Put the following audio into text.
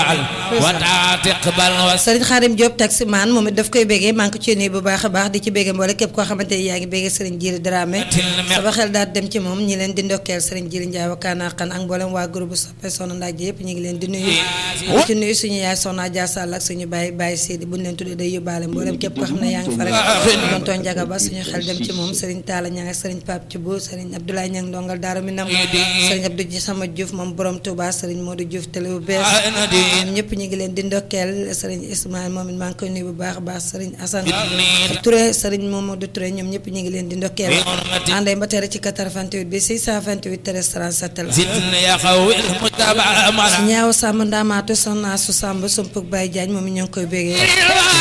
sëriñ Xaadim Diop taximaan moom it daf koy béggee maa ngi ko ci nuyu bu baax a baax di ci béggee mboole képp koo xamante ni yaa ngi béggee sëriñ Jili Dramé sama xel daal dem ci moom ñi leen di ndokkeel sëriñ Jili Ndiaye wakaana xan ak mboolem waa groupe soppe soxna ndaaj yëpp ñu ngi leen di nuyu di ci nuyu suñu yaay soxna Dia Sall ak suñu baay baay Sidi buñ leen tuddee day yóbbaale mboolem képp koo xam ne yaa ngi fa rek tonton Njaga Ba suñu xel dem ci moom sëriñ Talla Ñang ak sëriñ Pape Thioub sëriñ Abdoulaye Ñang ndongal Daara Minam sëriñ Abdou ji sama Diouf moom borom Touba sëriñ Modou Diouf télé bu bees ñoom ñëpp ñu ngi leen di ndokkeel sëriñ Ismaïl moom it maa ngi koy nuyu bu baax a baax sëriñ Assane Touré sëriñ Mamadou Touré ñoom ñëpp ñu ngi leen di ndokkeel ànday ba tere ci 88 bi 628 13 37 la ñaaw sàmm ndaamaatu soxna su sàmb sumpug Baye Diagne moom it ñoo ngi koy bégee